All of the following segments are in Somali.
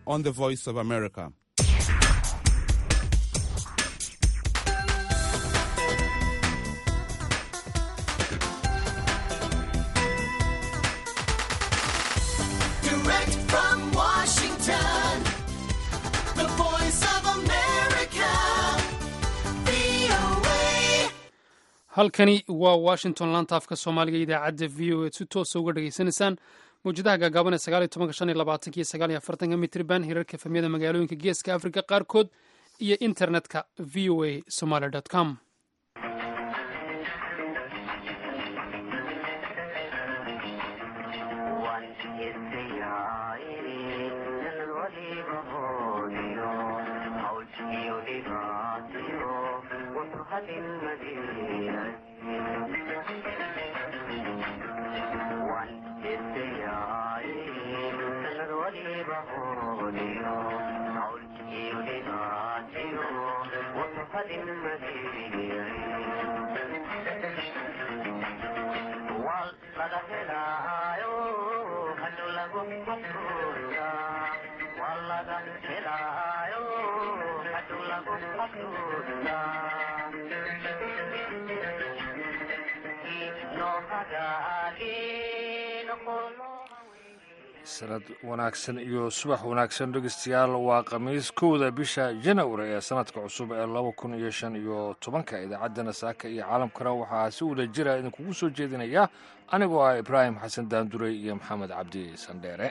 on the Voice of America. Direct from Washington, the voice of America, VOA. halkani waa washington laanta afka soomaaliga idaacadda v o eed si toosa uga dhegaysanaysaan mawjadaha gaagaaban ee sagaal iyo tobanka shan iyo labaatanka iyo sagaal iyo afartanka mitriban hirarka efemyada magaalooyinka geeska afrika qaarkood iyo internetka v o a somaly com sanad wanaagsan iyo subax wanaagsan dhegeystayaal waa khamiis kowda bisha janawari ee sanadka cusub ee laba kun iyo shan iyo tobanka idaacaddana saaka iyo caalamkana waxaa si wada jira idinkugu soo jeedinaya anigoo ah ibraahim xasan daandurey iyo maxamed cabdi sandheere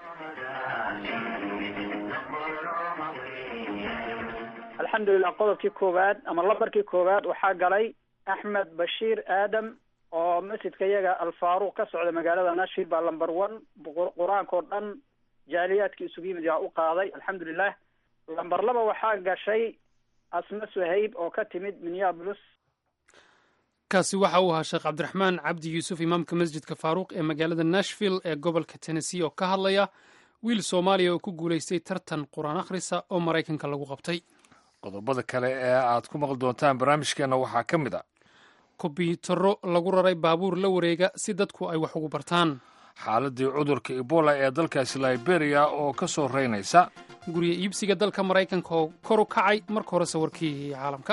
alxamdulilah qodobkii koowaad ama lambarkii koowaad waxaa galay axmed bashiir aadam oo masjidka iyaga alfaaruq ka socda magaalada nashville baa lamber one qur-aanka oo dhan jaaliyaadkii isugu yimid yaa u qaaday alxamdulilah lamber laba waxaa gashay asma suhayb oo ka timid minneapolis kaasi waxa uu ahaa sheekh cabdiraxmaan cabdi yuusuf imaamka masjidka faaruuq ee magaalada nashville ee gobolka tennessee oo ka hadlaya wiil soomaaliya oo ku guulaystay tartan qur-aan akhrisa oo maraykanka lagu qabtay qodobada kale ee aad ku maqli doontaan barnaamijkeenna waxaa ka mid a kombiyuutarro lagu raray baabuur la wareega si dadku ay wax ugu bartaan xaaladii cudurka ebola ee dalkaasi liberia oo ka soo reynaysa guryo iibsiga dalka maraykanka oo kor u kacay marka hore sawirkii caalamka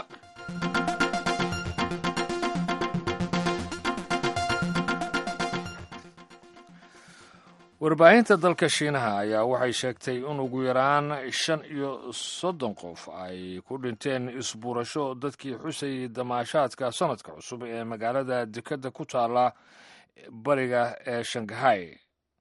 warbaahinta dalka shiinaha ayaa waxay sheegtay in ugu yaraan shan iyo soddon qof ay ku dhinteen isbuurasho dadkii xusayay damaashaadka sanadka cusub ee magaalada dekadda ku taala bariga ee shangahay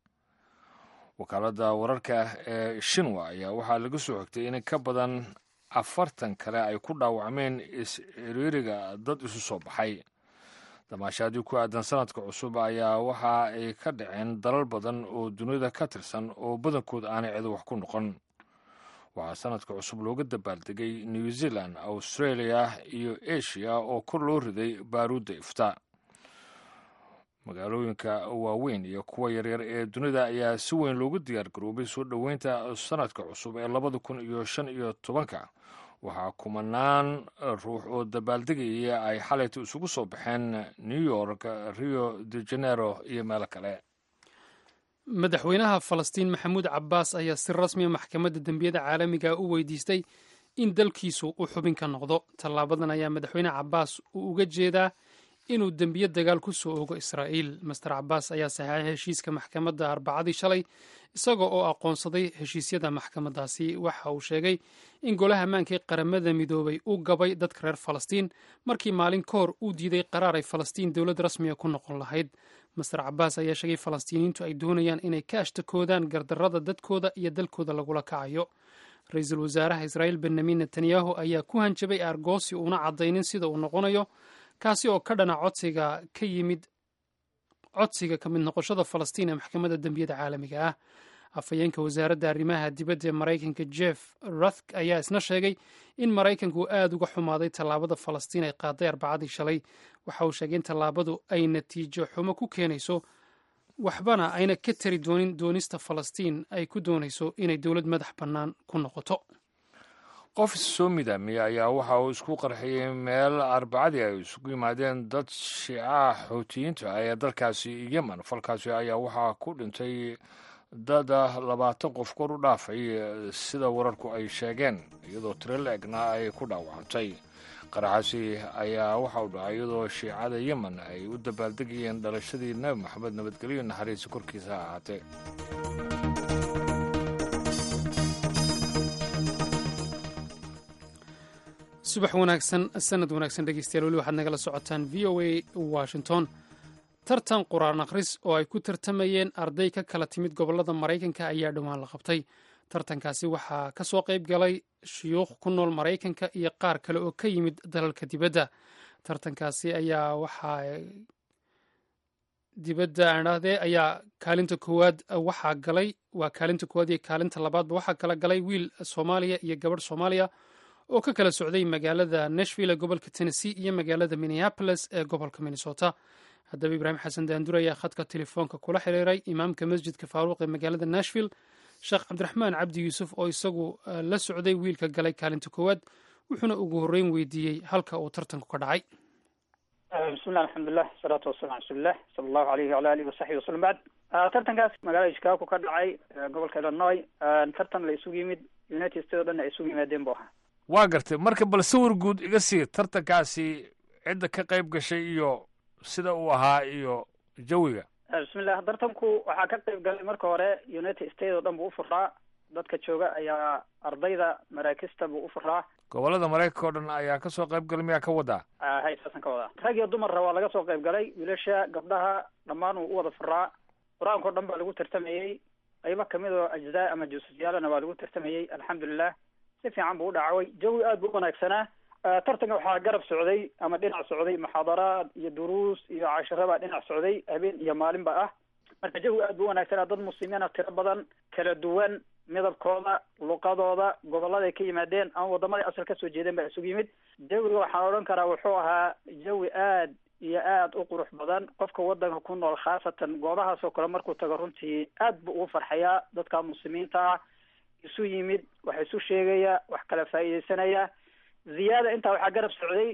wakaaladda wararka ee shinwa ayaa waxaa laga soo xigtay in ka badan afartan kale ay ku dhaawacmeen is-ciriiriga dad isu soo baxay damaashaadii ku aadan sanadka cusub ayaa waxa ay ka dhaceen dalal badan oo dunida ka tirsan oo badankood aanay cido wax ku noqon waxaa sanadka cusub looga dabaaldegay new zealand australia iyo asia oo kor loo riday baaruudda ifta magaalooyinka waaweyn iyo kuwa yaryar ee dunida ayaa si weyn loogu diyaar garoobay soo dhoweynta sanadka cusub ee labada kun iyo shan iyo tobanka waxaa kumanaan ruux oo dabaaldegaya ay xalayta isugu soo baxeen new york rio de janeiro iyo meelo kale madaxweynaha falastiin maxamuud cabbaas ayaa si rasmiya maxkamadda dembiyada caalamiga u weydiistay in dalkiisu u xubin ka noqdo tallaabadan ayaa madaxweyne cabbaas uu uga jeedaa inuu dembiyo dagaal ku soo ogo israa'iil master cabbaas ayaa saxeexay heshiiska maxkamadda arbacadii shalay isaga oo aqoonsaday heshiisyada maxkamaddaasi waxa uu sheegay in golaha ammaanka ee qaramada midoobay u gabay dadka reer falastiin markii maalin ka hor uu diiday qaraar ay falastiin dowlad rasmiga ku noqon lahayd master cabbaas ayaa sheegay falastiiniyiintu ay doonayaan inay ka ashtakoodaan gardarrada dadkooda iyo dalkooda lagula kacayo ra-iisul wasaaraha israa'iil benyamin netanyahu ayaa ku hanjabay aargoosi uuna caddaynin sida uu noqonayo kaasi oo ka dhana codsiga ka yimid codsiga ka mid noqoshada falastiin ee maxkamadda dembiyada caalamiga ah afhayeenka wasaaradda arrimaha dibadda ee maraykanka jeff ruthk ayaa isna sheegay in maraykanku uu aada uga xumaaday tallaabada falastiin ay qaaday arbacadii shalay waxa uu sheegay in tallaabadu ay natiijo xumo ku keenayso waxbana ayna ka tari doonin doonista falastiin ay ku doonayso inay dowlad madax bannaan ku noqoto qof soo midaamiyey ayaa waxa uu isku qarxiyey meel arbacadii ay isugu yimaadeen dad shiicaha xoutiyiinta ah ee dalkaasi yemen falkaasi ayaa waxaa ku dhintay dad labaatan qof kor u dhaafay sida wararku ay sheegeen iyadoo tiro la-egna ay ku dhaawacantay qaraxaasi ayaa waxa uu dhacay iyadoo shiicada yemen ay u dabaaldegayeen dhalashadii nebi maxamed nabadgelyo naxariisi korkiisa ha ahaatee subax wanaagsan sanad wanaagsan dhegeystayaal weli waxaad nagala socotaan v o a washington tartan qur-aan akhris oo ay ku tartamayeen arday ka kala timid gobollada maraykanka ayaa dhowaan la qabtay tartankaasi waxaa ka soo qayb galay shuyuukh ku nool maraykanka iyo qaar kale oo ka yimid dalalka dibadda tartankaasi ayaa waxaa dibadda aan idhaahdee ayaa kaalinta koowaad waxaa galay waa kaalinta koowaad iyo kaalinta labaadba waxaa kala galay wiil soomaaliya iyo gabadh soomaaliya oo ka kala socday magaalada nashville ee gobolka tennessee iyo magaalada minneapolis ee gobolka minnesota haddaba ibraahim xasan daandur ayaa khadka telefoonka kula xiriiray imaamka masjidka faaruuq ee magaalada nashville sheekh cabdiraxmaan cabdi yuusuf oo isagu la socday wiilka galay kaalinta koowaad wuxuuna ugu horreyn weydiiyey halka uu tartanku ka dhacay bismillah alxamdulilah asalaatu wasalaam rasuulilah sala allahu alayhi wala alihi wasaxbi wasalam bacd tartankaas magaalada chicago ka dhacay gobolka illinois tartan la isugu yimid united states o dhan ay isugu yimaadeen bu ahaa waa gartay marka bal sawir guud iga sii tartankaasi cidda ka qayb gashay iyo sida uu ahaa iyo jawiga bismillah tartanku waxaa ka qayb galay marka hore united states oo dhan buu ufuraa dadka jooga ayaa ardayda maraakista buu ufuraa gobollada maraykanka oo dhan ayaa ka soo qayb galay miyaa ka wadaa hay saasan ka wadaa rag iyo dumarra waa laga soo qayb galay wiilasha gabdhaha dhammaan wuu u wada furaa qur-aanka o dhan baa lagu tartamayey qaybo kamid oo ajzaa ama juusasyaalana waa lagu tartamayey alxamdulilah si fiican buu u dhacway jawi aad buu u wanaagsanaa tartanka waxaa garab socday ama dhinac socday muxaadaraad iyo duruus iyo cashiro baa dhinac socday habeen iyo maalinba ah marka jawi aad buu u wanaagsanaa dad muslimiina tiro badan kala duwan midabkooda luqadooda gobolladay ka yimaadeen ama wadamaday asal kasoo jeedeen baa isugu yimid jawiga waxaan odhan karaa wuxuu ahaa jawi aad iyo aad u qurux badan qofka wadanka ku nool khaasatan goobahaas oo kale markuu tago runtii aad buu ugu farxayaa dadka muslimiinta ah isu yimid wax isu sheegaya wax kala faa'iideysanaya ziyaada intaa waxaa garab socday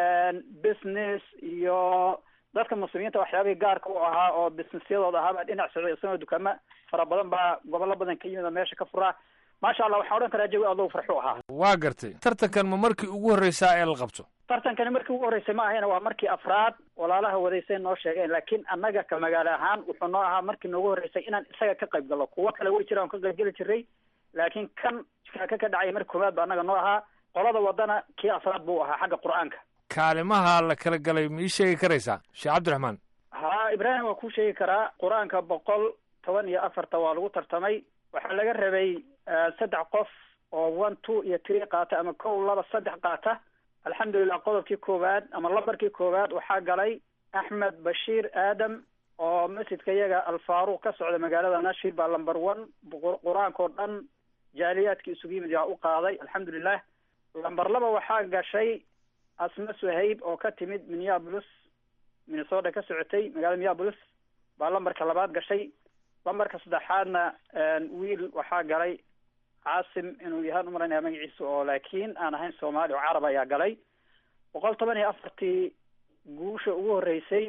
business iyo dadka muslimiinta waxyaabihii gaarka u ahaa oo businessyadooda ahaa baa dhinac socday isagoo dukaamo fara badan baa gobollo badan ka yimid oo meesha ka furaa maasha allah waxaan odhan karaa jawi aad loogu farxu ahaa waa gartay tartankan ma markii ugu horreysaa ee la qabto tartankani markii ugu horreysay ma ahayna waa markii afraad walaalaha wadaysay noo sheegeen laakiin annaga ka magaalo ahaan wuxuu noo ahaa markii noogu horreysay inaan isaga ka qayb gallo kuwo kale way jiraan ka qayb geli jiray laakiin kan ka ka dhacay markii koowaad ba annaga noo ahaa qolada wadana kii afraad buu ahaa xagga qur-aanka kaalimaha la kala galay ma ii sheegi karaysaa sheekh cabdiraxmaan ha ibraahim waa kuu sheegi karaa qur-aanka boqol toban iyo afarta waa lagu tartamay waxaa laga rabay saddex qof oo one two iyo three qaata ama kow laba saddex qaata alxamdulilah qodobkii koowaad ama lambarkii koowaad waxaa galay axmed bashiir aadam oo masjidka iyaga alfaaruq ka socda magaalada nashville baa lamber one qur-aanka oo dhan jaaliyaadkii isugu yimid yaa u qaaday alxamdulilah lamber laba waxaa gashay asma suhayb oo ka timid minneapolis minnesota ka socotay magaalada minneapolis baa lambarka labaad gashay lambarka saddexaadna wiil waxaa galay caasim inuu yahaan umalaynaya magaciisa oo laakiin aan ahayn soomaali oo carab ayaa galay boqol toban iyo afartii guusha ugu horreysay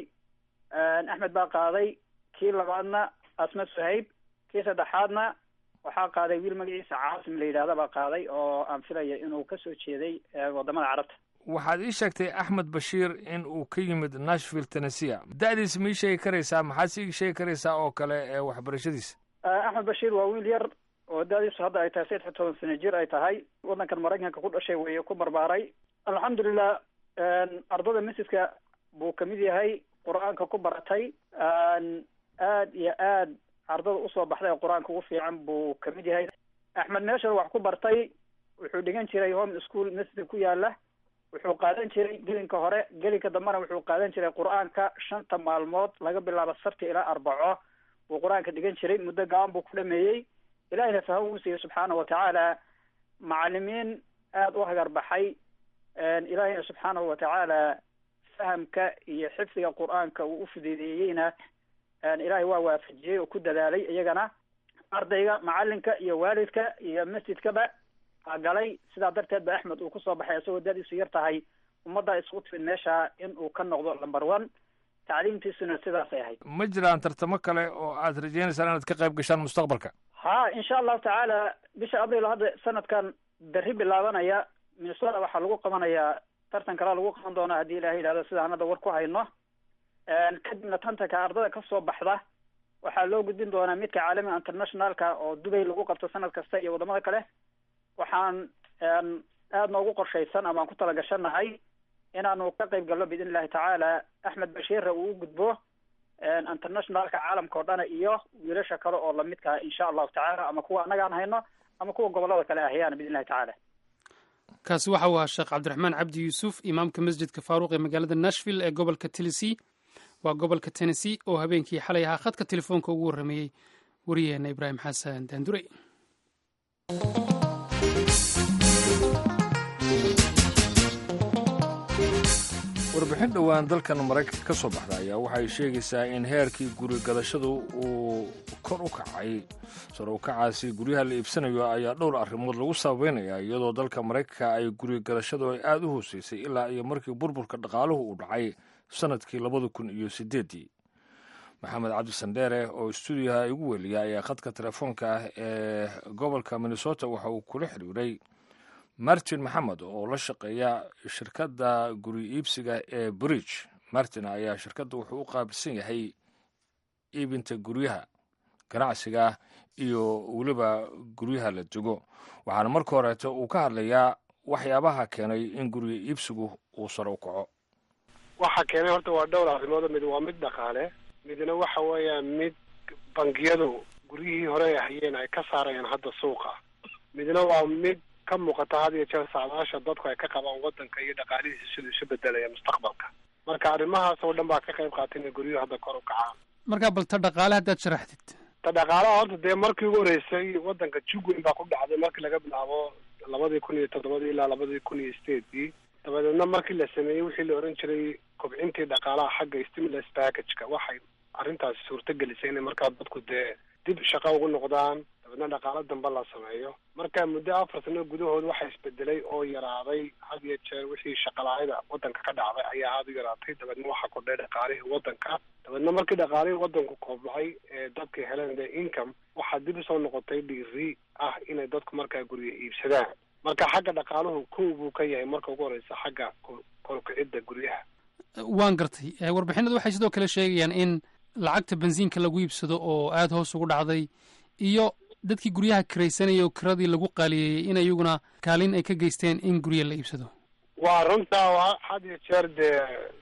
axmed baa qaaday kii labaadna asma suhayb kii saddexaadna waxaa qaaday wiil magaciisa caasim la yidhahda baa qaaday oo aan filaya inuu kasoo jeeday wadamada carabta waxaad ii sheegtay axmed bashiir in uu ka yimid nashville tennessea da-diisa ma ii sheegi karaysaa maxaad si ii sheegi karaysaa oo kale ee waxbarashadiisa axmed bashiir waa wiil yar oo da-diisu hadda ay tahay saddex toban sano jir ay tahay waddankan maraykanka ku dhashay weye ku barbaaray alxamdulilah ardada masjidka buu kamid yahay qur-aanka ku baratay aad iyo aad ardada usoo baxday ee qur-aanka ugu fiican buu kamid yahay axmed meeshan wax ku bartay wuxuu dhigan jiray home school masjidka ku yaala wuxuu qaadan jiray gelinka hore gelinka dambena wuxuu qaadan jiray qur-aanka shanta maalmood laga bilaabo sabti ilaa arbaco buu qur-aanka dhigan jiray muddo gaban buu ku dhameeyey ilahina faham uu siiyey subxaana watacaala macalimiin aada u hagar baxay ilahina subxaanahu watacaala fahamka iyo xifdiga qur-aanka uu u fududeeyeyna ilaahay waa waafajiyey oo ku dadaalay iyagana ardayga macalinka iyo waalidka iyo masjidkaba galay sidaa darteed ba axmed uu kusoo baxay isagoo dadiisu yar tahay ummaddaa isugu timid meesha in uu ka noqdo number one tacliimtiisuna sidaasay ahayd ma jiraan tartamo kale oo aad rajaynaysaan inaad ka qayb gashaan mustaqbalka ha insha allahu tacaala bisha abril hadda sanadkan berri bilaabanaya minnesota waxaa lagu qabanayaa tartan kalaa lagu qaban doonaa haddii ilahay yidhahdo sidaan hadda war ku hayno kadibna tantanka ardada kasoo baxda waxaa loo gudbin doonaa midka caalamiga internationalka oo dubay lagu qabto sanad kasta iyo wadamada kale waxaan aada noogu qorshaysan amaan ku talagashanahay inaanu ka qayb galno biidn illahi tacaala axmed bashiirre uu u gudbo internationalka caalamka oo dhana iyo wiilasha kale oo lamidkaa insha allahu tacaala ama kuwa annaga aan hayno ama kuwa gobolada kale ahayaan biidn illahi tacaala kaasi waxa uu ahaa sheekh cabdiraxmaan cabdi yuusuf imaamka masjidka faaruuq ee magaalada nashville ee gobolka tennessee waa gobolka tennessee oo habeenkii xalay ahaa khadka telefoonka ugu warrameeyey wariyaheena ibraahim xasan daandurey warbixin dhowaan dalkan maraykanka ka soo baxda ayaa waxay sheegaysaa in heerkii guri gadashadu uu kor u kacay sar u kacaasi guryaha la iibsanayo ayaa dhowr arrimood lagu sababeynaya iyadoo dalka maraykanka ay guri gadashadu ay aada u hooseysay ilaa iyo markii burburka dhaqaaluhu uu dhacay sanadkii labada kun iyo sideeddii maxamed cabdi sandheere oo stuudiyaha igu weliya ayaa khadka telefoonka ah ee gobolka minnesota waxa uu kula xiriiray martin maxamed oo la shaqeeya shirkadda guri iibsiga ee bridge martin ayaa shirkadda wuxuu u qaabilsan yahay iibinta guryaha ganacsiga iyo weliba guryaha la dego waxaana marka horeeto uu ka hadlayaa waxyaabaha keenay in guriga iibsigu uu sare u kaco waxa keenay horta waa dhowr arrimood mid waa mid dhaqaale midna waxa weeyaan mid bangiyadu guryihii hore ay hayeen ay ka saarayaan hadda suuqa midna waa mid ka muuqata had iyo jeer saadaasha dadku ay ka qabaan wadanka iyo dhaqaalihiisa siduu isu bedelaya mustaqbalka marka arrimahaas oo dhan baa ka qayb qaatay inay guryuhu hadda kor u kacaan markaa bal ta dhaqaale haddaad sharaxdid ta dhaqaalaha horta dee markii ugu horeysay wadanka jugweyn baa ku dhacday markii laga bilaabo labadii kun iyo toddobadii ilaa labadii kun iyo sideedii dabadeedna markii la sameeyey wixii la ohan jiray kobcintii dhaqaalaha xagga stimulus packageka waxay arrintaasi suurto gelisay inay markaa dadku dee dib shaqo ugu noqdaan dabeedna dhaqaalo dambe la sameeyo marka muddo afar sano gudahood waxaa isbedelay oo yaraaday had iyo jeer wixii shaqalaayada wadanka ka dhacday ayaa aada u yaraatay dabeedna waxaa kordhay dhaqaalihii wadanka dabeedna markii dhaqaalihii wadanku koobnacay ee dadkii heleen the income waxaa dib usoo noqotay dhiiri ah inay dadku markaa guryo iibsadaan marka xagga dhaqaaluhu kow buu ka yahay marka ugu horeysa xagga korkicidda guryaha waan gartay warbixinadu waxay sidoo kale sheegayaan in lacagta bensiinka lagu iibsado oo aada hoos ugu dhacday iyo dadkii guryaha kiraysanaya oo kiradii lagu qaaliyeeyey in iyaguna kaalin ay ka geysteen in gurya la iibsado waa runtaa had iyo jeer dee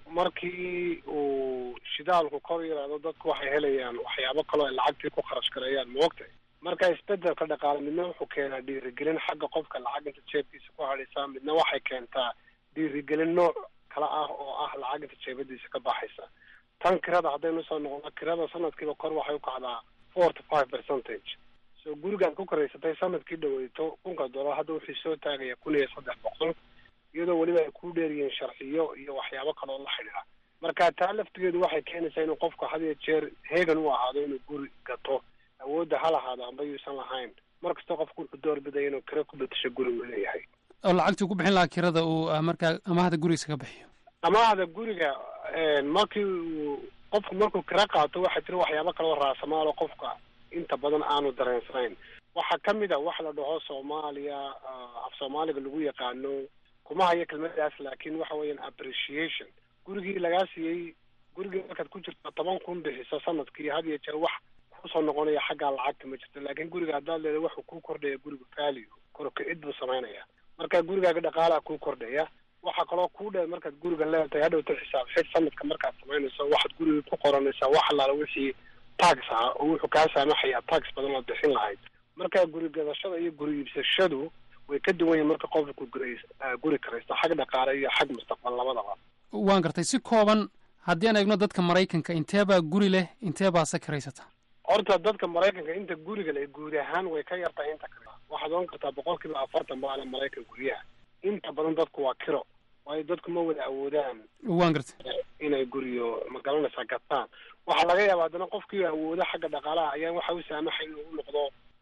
markii uu shidaalku kor yaraado dadku waxay helayaan waxyaabo kaloo ay lacagtii ku kharash gareeyaan moogtay marka isbedelka dhaqaale midna wuxuu keenaa dhiirigelin xagga qofka lacag inta jeebkiisa ku hadhaysa midna waxay keentaa dhiirigelin nooc kale ah oo ah lacag inta jeebadiisa ka baxaysa tan kirada haddaynu soo noqono kirada sanadkiiba kor waxay u kacdaa four to five percentage so gurigaad ku karaysatay sanadkii dhaweyto kunka dollar hadda wuxuu soo taagaya kun iyo saddex boqol iyadoo weliba ay ku dheeryihiin sharciyo iyo waxyaabo kaloo la xidhiira marka taa laftigeedu waxay keenaysaa inuu qofku had iyo jeer heegan u ahaado inuu guri gato awoodda ha lahaado amba yuusan lahayn mar kasta qofku wuxuu doorbidaya inuu kira ku bedesho guri uu leeyahay oo lacagtii ku bixin lahaa kirada uu markaa amahda gurigiisa ka bixiyo amaahda guriga markii uu qofku markuu kira qaato waxaa jira waxyaabo kaloo raasamaalo qofka inta badan aanu dareensanayn waxaa ka mid a wax la dhaho soomaaliya af soomaaliga lagu yaqaano kuma hayo kelmadaas laakiin waxa weeyaan appreciation gurigii lagaa siiyey gurigii markaad ku jirto toban kun bixiso sanadkii had iyo jeer wax kusoo noqonaya xaggaa lacagta ma jirto laakiin guriga haddaad leeda waxuu kuu kordhaya guriga value korokicid buu samaynaya marka gurigaaga dhaqaalaha kuu kordhaya waxaa kaloo kuu dheer markaad guriga leedahay hadhowta xisaab xid sanadka markaad samaynayso waxaad guriga ku qoranaysaa wax allaala wixii tax ah oo wuxuu kaa saamaxayaa tax badan ood bixin lahayd marka guri gadashada iyo guri iibsashadu way ka duwan yihin marka qofku guri guri karaysta xag dhaqaale iyo xag mustaqbal labadaba waan gartay si kooban haddii aan eegno dadka maraykanka inteebaa guri leh inteebaa se karaysata horta dadka maraykanka inta guriga leh guud ahaan way ka yartahay inta kale waxaad ogan kartaa boqol kiiba afartan baala maraykan guryaha inta badan dadku waa kiro waayo dadku ma wada awoodaan waan gartay inay guriyo magaranaysaa gataan waxaa laga yaaba haddana qofkii awoodo xagga dhaqaalaha ayaa waxa u saamaxay inuu u noqdo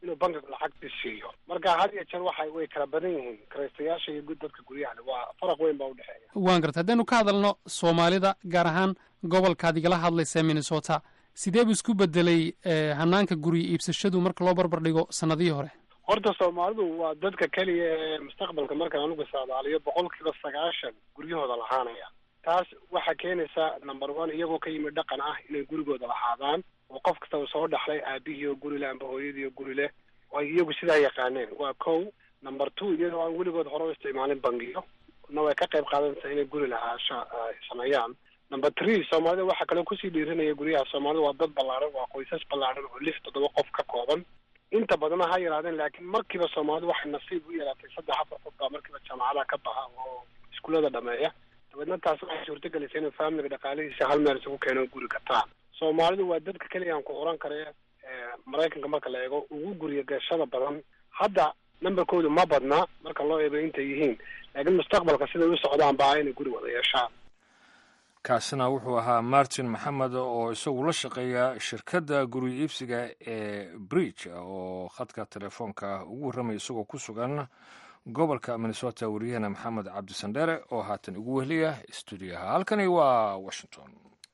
inuu bankiga lacagtii siiyo marka had iyo jeer waxay way kala badan yihiin kiraystayaasha iyo dadka guryaha leh waa faraq weyn baa udhexeeya waan garta haddaynu ka hadalno soomaalida gaar ahaan gobolkaad igala hadlaysa minnesota sidee buu isku bedelay hanaanka guryo iibsashadu marka loo barbar dhigo sanadihii hore horta soomaalidu waa dadka keliya ee mustaqbalka markaan anugu saadaaliyo boqolkiiba sagaashan guryahooda lahaanaya taas waxaa keenaysaa number one iyagoo ka yimid dhaqan ah inay gurigooda lahaadaan oo qof kastaba soo dhaxlay aabihii oo guri leh amba hooyadii oo guri leh oo ay iyagu sidaa yaqaaneen waa kow number two iyadoo aan weligood hore u isticmaalin bangiyo na way ka qayb qaadanaysaa inay guri lahaasha sameeyaan number three soomaalida waxaa kaloo kusii dhiirinaya guryaha soomaalida waa dad ballaaran waa qoysas ballaaran oo lix toddoba qof ka kooban inta badana ha yaraadeen laakiin markiiba soomaalidu waxay nasiib u yeelatay saddex afar qof baa markiiba jaamacadaha ka baxa oo iskuullada dhameeya dabeedna taas waxay suurtagelisay inuu faamiliga dhaqaalihiisa hal meel isugu keeno guri gataan soomaalidu waa dadka keliya aan ku oran kare maraykanka marka la eego ugu guriya gashada badan hadda numberkoodu ma badna marka loo eego intay yihiin laakiin mustaqbalka siday u socdaan baa inay guri wada yeeshaan kaasina wuxuu ahaa martin maxamed oo isagu la shaqeeya shirkadda guri iibsiga ee bridge oo khadka telefoonka ugu warramaya isagoo ku sugan gobolka minnesota wariyahana maxamed cabdisandheere oo haatan ugu wehliya stuudiyaha halkani waa washington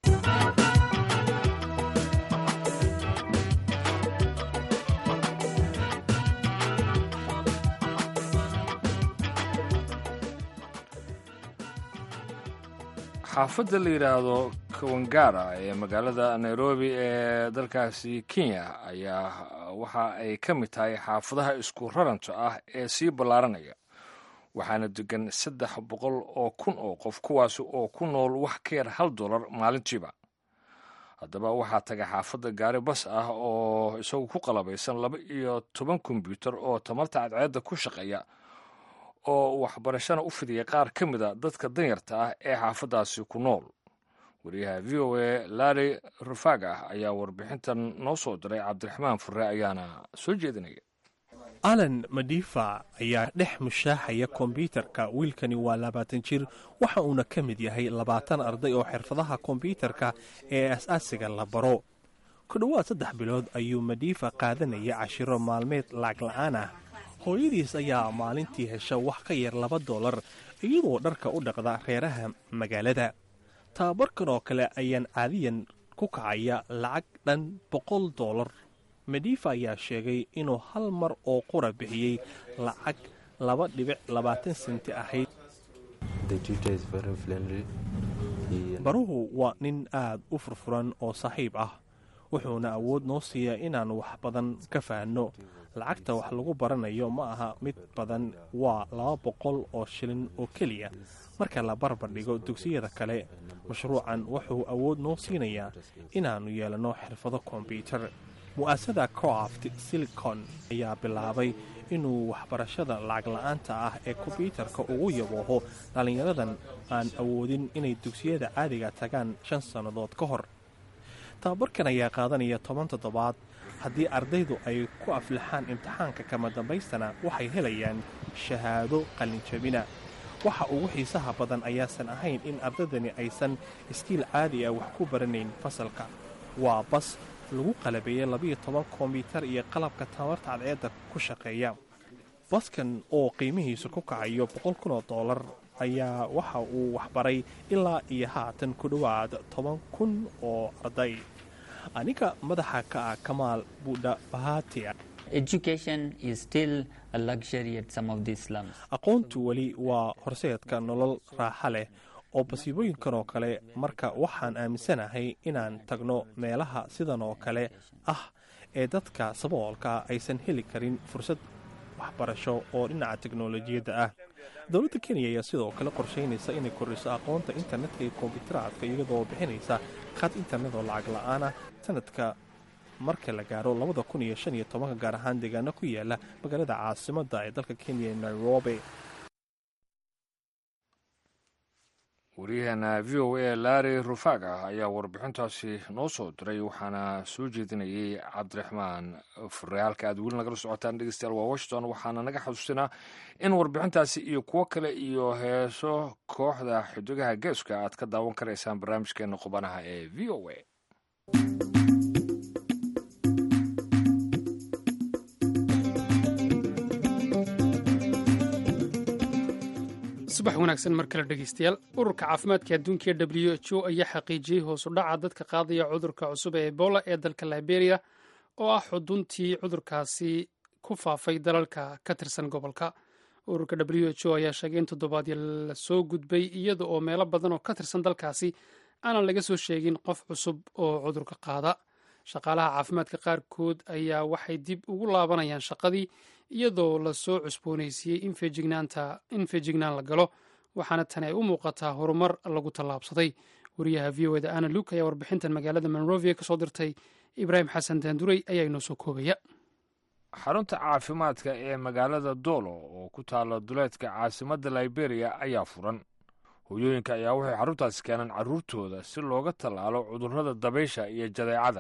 xaafadda la yidhaahdo kawangara ee magaalada nairobi ee dalkaasi kenya ayaa waxa ay ka mid tahay xaafadaha isku raranta ah ee sii ballaaranaya waxaana degan saddex boqol oo kun oo qof kuwaasi oo ku nool wax ka yar hal dollar maalintiiba haddaba waxaa taga xaafadda gaari bas ah oo isagu ku qalabaysan laba iyo toban kombyuutar oo tamarta cadceedda ku shaqeeya oo waxbarashana u fidiya qaar ka mid a dadka danyarta ah ee xaafaddaasi ku nool wariyaha v o a larry rufaga ayaa warbixintan noo soo diray cabdiraxmaan fure ayaana soo jeedinaya alan madifa ayaa dhex mushaaxaya kombyuutarka wiilkani waa labaatan jir waxa uuna ka mid yahay labaatan arday oo xirfadaha kombyuutarka ee as-aasiga la baro ku dhowaad saddex bilood ayuu madifa qaadanaya cashiro maalmeed lacag la-aan ah hooyadiis ayaa maalintii hesha wax ka yar laba dollar iyadoo dharka u dhaqda reeraha magaalada tababarkan oo kale ayaan caadiyan ku kacaya lacag dhan boqol dollar medifa ayaa sheegay inuu hal mar oo qura bixiyey lacag laba dhibic labaatan senti ahayd baruhu waa nin aad u furfuran oo saaxiib ah wuxuuna awood noo siiyaa inaan wax badan ka fahanno lacagta wax lagu baranayo ma aha mid badan waa laba boqol oo shilin oo keliya marka la barbar dhigo dugsiyada kale mashruucan wuxuu awood noo siinayaa inaannu yeelanno xirfado kombyuutar mu'aasada croft silicon ayaa bilaabay inuu waxbarashada lacag la-aanta ah ee kombyuutarka ugu yabooho dhallinyaradan aan awoodin inay dugsiyada caadiga tagaan shan sannadood ka hor tababarkan ayaa qaadanaya toban toddobaad haddii ardaydu ay ku aflaxaan imtixaanka kama dambaystana waxay helayaan shahaado qalinjabina waxa ugu xiisaha badan ayaasan ahayn in ardaydani aysan iskiil caadi ah wax ku baranayn fasalka waa bas lagu qalabeeyey labiyo toban kombyutar iyo qalabka tamarta cadceedda ku shaqeeya baskan oo qiimihiisu ku kacayo boqol kun oo dollar ayaa waxa uu waxbaray ilaa iyo haatan ku dhowaad toban kun oo arday aniga madaxa ka ah kamaal buudha bahatia aqoontu weli waa horseedka nolol raaxa leh oo basiibooyinkan oo kale marka waxaan aaminsanahay inaan tagno meelaha sidan oo kale ah ee dadka saboolka aysan heli karin fursad waxbarasho oo dhinaca teknolojiyadda ah dowladda kenya ayaa sidoo kale qorshaynaysa inay kordhiso aqoonta internetka iyo kombiyuutaraadka iyadoo bixinaysa khad internet oo lacag la-aanah sanadka marka la gaaro labada kun iyo shan iyo tobanka gaar ahaan deegaano ku yaala magaalada caasimadda ee dalka kenya nairobi waryaheena v o a larry rufaga ayaa warbixintaasi noo soo diray waxaana soo jeedinayay cabdiraxmaan fure halka aad weli nagala socotaan dhegeystayaal waa washington waxaana naga xasuusinaa in warbixintaasi iyo kuwo kale iyo heeso kooxda xidigaha geeska aad ka daawan karaysaan barnaamijkeena qubanaha ee v o a subax wanaagsan mar kale dhegeystayaal ururka caafimaadka adduunka ee w h o ayaa xaqiijiyey hoosu dhaca dadka qaadaya cudurka cusub ee ebola ee dalka liberia oo ah xuduntii cudurkaasi ku faafay dalalka ka tirsan gobolka ururka w h o ayaa sheegay in toddobaadyo la soo gudbay iyada oo meelo badan oo ka tirsan dalkaasi aanan laga soo sheegin qof cusub oo cudurka qaada shaqaalaha caafimaadka qaarkood ayaa waxay dib ugu laabanayaan shaqadii iyadoo lasoo cusboonaysiiyey in feejignaan la galo waxaana tani ay u muuqataa horumar lagu tallaabsaday wariyaha v o eda ana luuk ayaa warbixintan magaalada monrovia ka soo dirtay ibraahim xasan daanduray ayaa inoo soo koobaya xarunta caafimaadka ee magaalada doolo oo ku taala duleedka caasimadda liberia ayaa furan hoyooyinka ayaa waxay xaruntaasi keenaan carruurtooda si looga tallaalo cudurrada dabaysha iyo jadeecada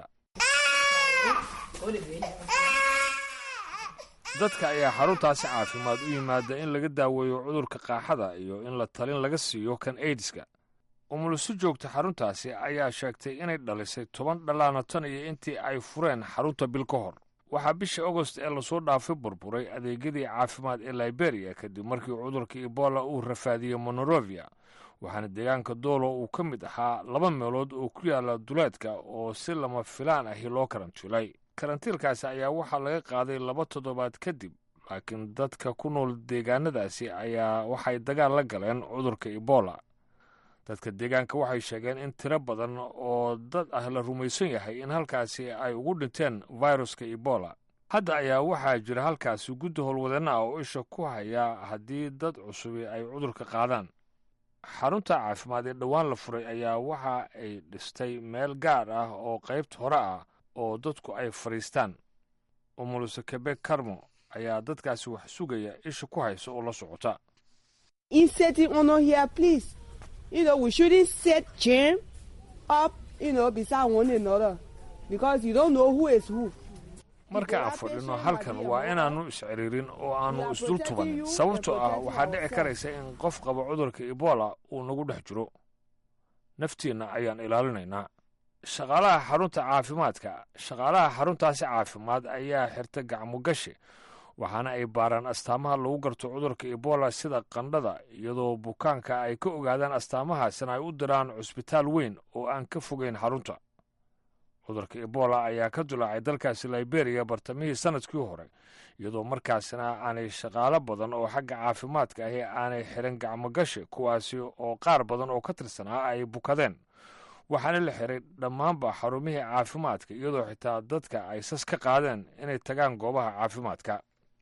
dadka ayaa xaruntaasi caafimaad u yimaada in laga daaweeyo cudurka qaaxada iyo in la talin laga siiyo kan aidiska umulusi joogta xaruntaasi ayaa sheegtay inay dhalisay toban dhallaana tan iyo intii ay fureen xarunta bil ka hor waxaa bishii agost ee lasoo dhaafay burburay adeegyadii caafimaad ee liberia kadib markii cudurka ebola uu rafaadiyey monorovia waxaana deegaanka doolo uu ka mid ahaa laba meelood oo ku yaala duleedka oo si lama filaan ahi loo karantiilay karantiilkaasi ayaa waxaa laga qaaday laba toddobaad kadib laakiin dadka ku nool deegaanadaasi ayaa waxay dagaal la galeen cudurka ebola dadka deegaanka waxay sheegeen in tiro badan oo dad ah la rumaysan yahay in halkaasi ay ugu dhinteen viruska ebola hadda ayaa waxaa jira halkaasi guddi howlwadeenna ah oo isha ku haya haddii dad cusubi ay cudurka qaadaan xarunta caafimaad ee dhowaan la furay ayaa waxa ay dhistay meel gaar ah oo qaybta hore ah oo dadku ay fadhiistaan umuluse kebek karmo ayaa dadkaasi wax sugaya isha ku haysa oo la socota in setting honor here, please. You know, we shouldn't set jam up, you know, beside one another because you don't know who is who. marka aan fadhino halkan waa inaannu isciriirin oo aannu isdul tuban sababtoo ah waxaa dhici karaysa in qof qaba cudurka ebola uu nagu dhex jiro naftiinna ayaan ilaalinaynaa shaqaalaha xarunta caafimaadka shaqaalaha xaruntaasi caafimaad ayaa xirta gacmo gashi waxaana ay baaraan astaamaha lagu garto cudurka ebola sida qandhada iyadoo bukaanka ay ka ogaadaan astaamahaasina ay u diraan cusbitaal weyn oo aan ka fogeyn xarunta cudurka ebola ayaa ka dulaacay dalkaasi liberia bartamihii sannadkii hore iyadoo markaasina aanay shaqaalo badan oo xagga caafimaadka ahi aanay xirin gacmogashi kuwaasi oo qaar badan oo ka tirsanaa ay bukadeen waxaana la xiray dhammaanba xarumihii caafimaadka iyadoo xitaa dadka ay sas ka qaadeen inay tagaan goobaha caafimaadka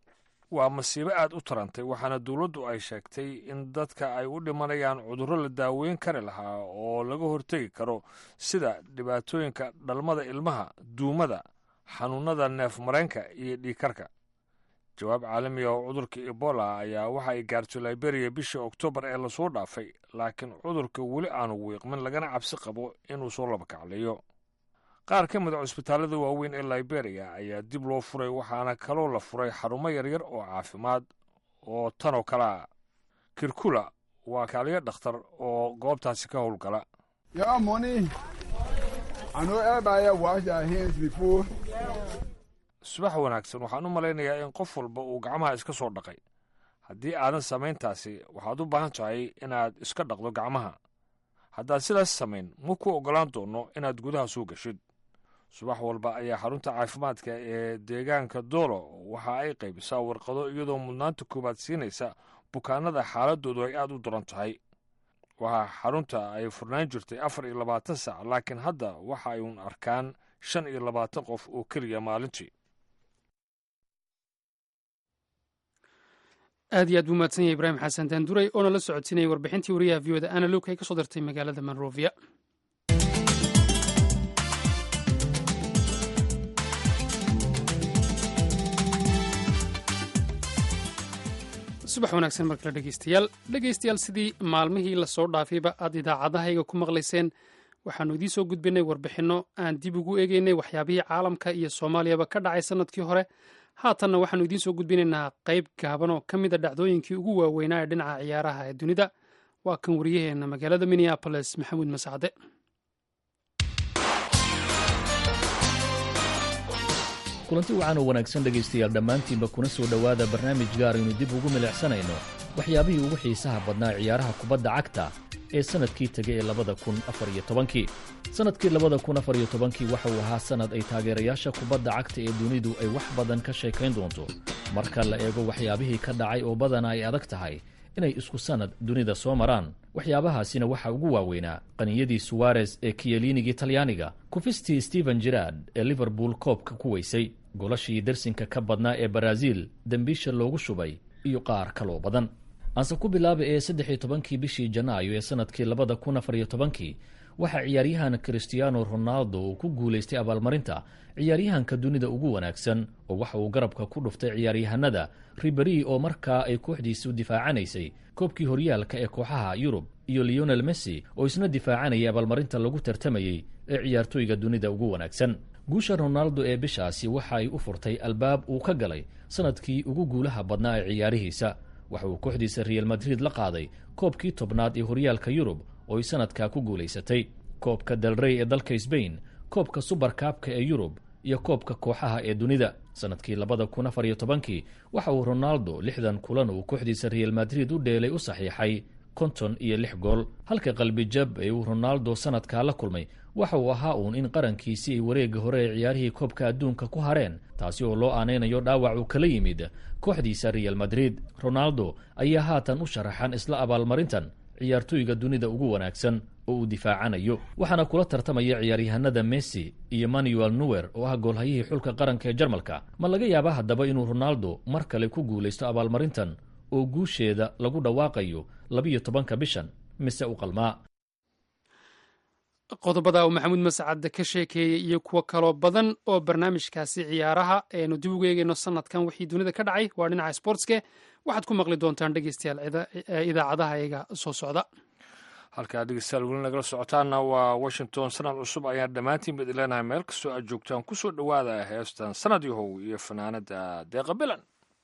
waa masiibo aad u tarantay waxaana dowladdu ay sheegtay in dadka ay u dhimanayaan cudurro la daaweyn kari lahaa oo laga hortegi karo sida dhibaatooyinka dhalmada ilmaha duumada xanuunnada neef mareenka iyo dhiigkarka jawaab caalamiga oo cudurka ebola ayaa waxa ay gaartay liberia bishii oktoobar ee lasoo dhaafay laakiin cudurka weli aanu wiiqmin lagana cabsi qabo inuu soo labakaclayo qaar ka mid a cusbitaallada waaweyn ee liberia ayaa dib loo furay waxaana kaloo la furay xarumo yaryar oo caafimaad oo tanoo kale ah kirkula waa kaaliyo dhakhtar oo goobtaasi ka howlgala Yeah, money. I know everybody wash their hands before. subax wanaagsan waxaan u malaynayaa in qof walba uu gacmaha iska soo dhaqay haddii aadan samayntaasi waxaad u baahan tahay inaad iska dhaqdo gacmaha haddaad sidaas samayn ma ku oggolaan doono inaad gudaha soo gashid subax walba ayaa xarunta caafimaadka ee deegaanka doolo waxa ay qaybisaa warqado iyadoo mudnaanta koowaad siinaysa bukaanada xaaladoodu ay aad u daran tahay waxaa xarunta ay furnaan jirtay afar iyo labaatan sac laakiin hadda waxa ay uun arkaan shan iyo labaatan qof oo keliya maalintii aad iyo aad buu mahadsan yahay ibraahim xasan daanduray oona la socodsiinayay warbixintii wariyaha v oda ana luuk ay ka soo dirtay magaalada monrovia subax wanaagsan mar kale dhegeystayaal dhegeystayaal sidii maalmihii lasoo dhaafayba aad idaacadahayga ku maqlayseen waxaannu idiin soo gudbinay warbixinno aan dib ugu eegeynay waxyaabihii caalamka iyo soomaaliyaba ka dhacay sannadkii hore haatanna waxaannu idiin soo gudbinaynaa qayb gaaban oo ka mida dhacdooyinkii ugu waaweynaa ee dhinaca ciyaaraha ee dunida waa kan wariyaheenna magaalada minneaboles maxamuud masacde kulanti wacan oo wanaagsan dhegaystayaal dhammaantiinba kuna soo dhowaada barnaamij gaar aynu dib ugu milicsanayno waxyaabihii ugu xiisaha badnaa ciyaaraha kubadda cagta ee sannadkii tegay ee labada kun afar iyo tobankii sannadkii labada kun afar iyo tobankii waxa uu ahaa sannad ay taageerayaasha kubadda cagta ee dunidu ay wax badan ka sheekayn doonto marka la eego waxyaabihii ka dhacay oo badana ay adag tahay inay isku sannad dunida soo maraan waxyaabahaasina waxaa ugu waaweynaa qaniyadii suwares ee kiyeliinigii talyaaniga kufistii stephen jirard ee liverpool koobka ku weysay golashii dersinka ka badnaa ee baraaziil dembiisha loogu shubay iyo qaar kaloo badan aanse ku bilaaba ee saddex iyo tobankii bishii janaayo ee sannadkii labada kun afar iyo tobankii waxaa ciyaaryahan christiano ronaldo uu ku guulaystay abaalmarinta ciyaaryahanka dunida ugu wanaagsan oo waxa uu garabka ku dhuftay ciyaaryahanada riberi oo markaa ay kooxdiisu difaacanaysay koobkii horyaalka ee kooxaha yurub iyo leonel messi oo isna difaacanayay abaalmarinta lagu tartamayey ee ciyaartooyga dunida ugu wanaagsan guusha ronaldo ee bishaasi waxa ay u furtay albaab uu ka galay sannadkii ugu guulaha badnaa ee ciyaarihiisa waxa uu kooxdiisa real madrid la qaaday koobkii tobnaad ee horyaalka yurub oo ay sannadkaa ku guulaysatay koobka delrey ee dalka sbain koobka subarkaabka ee yurub iyo koobka kooxaha ee dunida sannadkii labada kun afar iyo tobankii waxa uu ronaldo lixdan kulan uu kooxdiisa real madrid u dheelay u saxiixay konton iyo lix gool halka qalbijab ee uu ronaldo sannadkaa la kulmay waxa uu ahaa uun in qarankiisii ay wareegga hore ee ciyaarihii koobka adduunka ku hareen taasi oo loo aanaynayo dhaawac uu kala yimid kooxdiisa real madrid ronaldo ayaa haatan u sharaxan isla abaalmarintan ciyaartooyga dunida ugu wanaagsan oo uu difaacanayo waxaana kula tartamaya ciyaaryahanada messi iyo manuel nuwer oo ah goolhayihii xulka qaranka ee jarmalka ma laga yaabaa haddaba inuu ronaldo mar kale ku guulaysto abaalmarintan oo guusheeda lagu dhawaaqayo labiyo tobanka bishan mise u qalmaa qodobada uu maxamuud mascad ka sheekeeyey iyo kuwo kaloo badan oo barnaamijkaasi ciyaaraha eenu dib ugu eegeyno sanadkan wixii dunida ka dhacay waa dhinaca sportske waxaad ku maqli doontaan dhegeystayaal idaacadaha iyaga soo socda halkaa dhegeystayaal weli nagala socotaana waa washington sanad cusub ayaan dhammaantiin bad ileenahay meel kastoo aad joogtaan ku soo dhowaada heestan sanad yahow iyo fanaanada deeqa bilan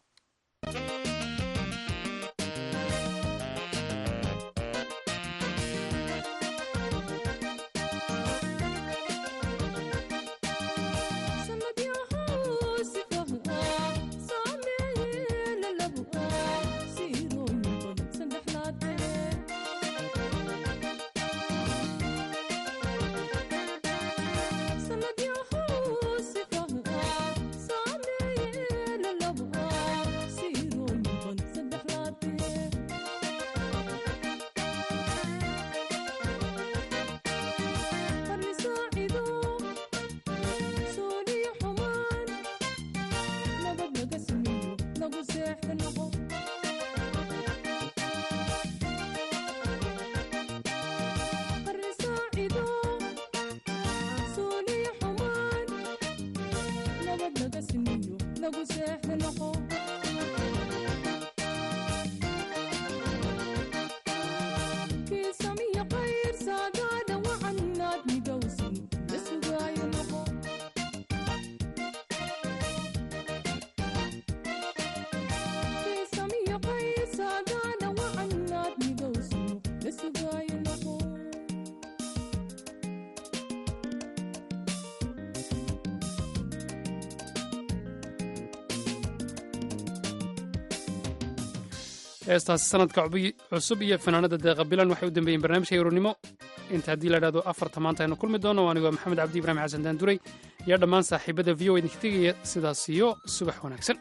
heestaasi sanadka cusub iyo fanaanada deeqa bilan waxay u dambeeyeen barnaamijka yuronimo inta haddii la idhahdo afarta maanta aynu kulmi doono anigoo maxamed cabdi ibraahim xasan daanduray iyo dhammaan saaxiibada v o idinka tegaya sidaas iyo subax wanaagsan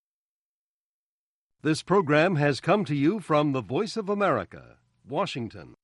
This program has come to you from the Voice of America, Washington.